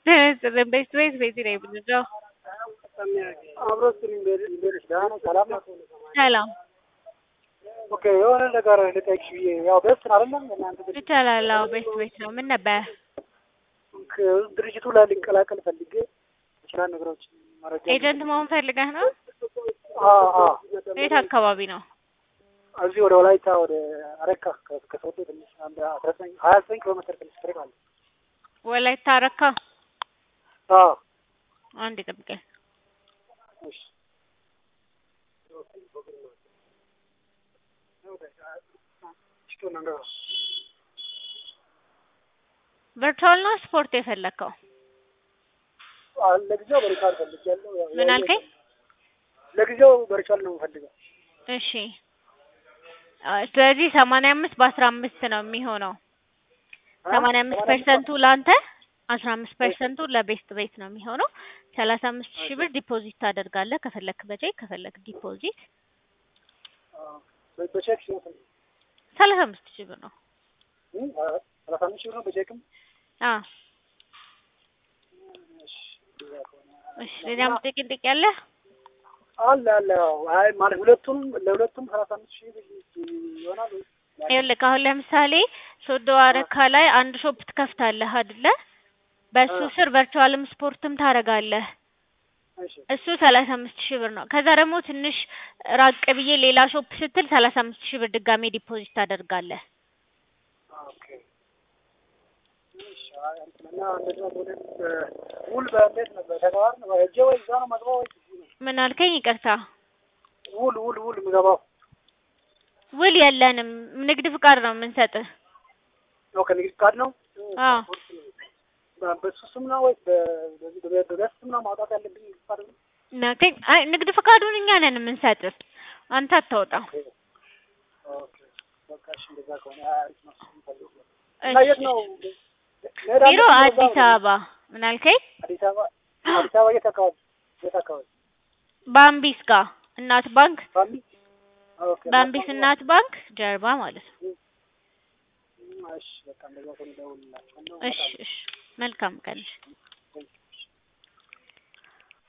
ቤት ቤት ቤት ነው የምንለው። ሰላም ሰላም ኦኬ። የሆነ ነገር ልጠይቅሽ ብዬ ያው ቤት አይደለም እናንተ ድርጅት ይቻላል። አዎ ቤት ቤት ነው። ምን ነበር? ድርጅቱ ላይ ልንቀላቀል ፈልጌ ይችላል ነገሮች መረጃ ኤጀንት መሆን ፈልገህ ነው? አዎ አዎ የት አካባቢ ነው? እዚህ ወደ ወላይታ ወደ አረካ ከሶዶ ትንሽ አንድ አስራ ዘጠኝ ሀያ ዘጠኝ ኪሎ ሜትር ትንሽ ትርቅ አለ። ወላይታ አረካ። አዎ አንድ ጠብቀኝ። እሺ ቨርቹዋል ነው ስፖርት የፈለግከው? ለጊዜው በሪቻል ፈልጌያለሁ። ያው- ምን አልከኝ? ለጊዜው በሪቻል ነው የምፈልገው። እሺ አ፣ ስለዚህ ሰማንያ አምስት በአስራ አምስት ነው የሚሆነው። ሰማንያ አምስት ፐርሰንቱ ለአንተ አስራ አምስት ፐርሰንቱ ለቤስት ቤት ነው የሚሆነው። ሰላሳ አምስት ሺህ ብር ዲፖዚት ታደርጋለህ። ከፈለክ በቼክ ከፈለክ ዲፖዚት በ- በቼክ ሲሆን ስንት? ሰላሳ አምስት ሺህ ብር ነው። እም፣ ሰላሳ አምስት ሺህ ብር ነው በቼክም። አ እሺ ሌላም ጥቂት ጥቂት ያለህ አለ አለ። ያው አይ ማለት ሁለቱም ለሁለቱም ሰላሳ አምስት ሺህ ብር ይሆናል ወይስ? ይኸውልህ አሁን ለምሳሌ ሶዶ አረካ ላይ አንድ ሾፕ ትከፍታለህ አይደለ? በሱ አ። ስር ቨርቹዋልም ስፖርትም ታደርጋለህ። እሺ እሱ ሰላሳ አምስት ሺህ ብር ነው። ከዛ ደግሞ ትንሽ ራቅ ብዬ ሌላ ሾፕ ስትል ሰላሳ አምስት ሺህ ብር ድጋሜ ዲፖዚት ታደርጋለህ። ኦኬ። እሺ አይ እንትን እና እንዴት ነው ቦሌ ውል በእንዴት ነበር ተግባር ነው ሄጄ ወይ እዛ ነው መግባው ወይ እዚህ ነው? ምን አልከኝ? ይቅርታ ውል ውል ውል የምገባው ውል የለንም። ንግድ ፍቃድ ነው የምንሰጥህ። ነው ከንግድ ፍቃድ ነው? አዎ በ- በሱ ስም ነው ወይስ በ- በዚህ በ- በቤት ስም ነው ማውጣት ያለብኝ ንግድ ፍቃድ ነው? ናቲንግ አይ ንግድ ፍቃዱን እኛ ነን የምንሰጥህ፣ አንተ አታወጣም። ኦኬ በቃ እሺ እንደዛ ከሆነ አሪፍ ነው። እሱን ፈልጌ ነው። እና የት ነው መሄድ ቢሮ አለብኝ እዛው አዲስ ነው? አበባ። ምን አልከኝ? አዲስ አበባ አዲስ አበባ የት አካባቢ የት አካባቢ ባምቢስ ጋር እናት ባንክ፣ ባምቢ ኦኬ ባምቢስ እናት ባንክ ጀርባ ማለት ነው። እሺ በቃ እንደዛ ከሆነ እደውልላቸዋለሁ። እሺ እሺ፣ መልካም ቀን።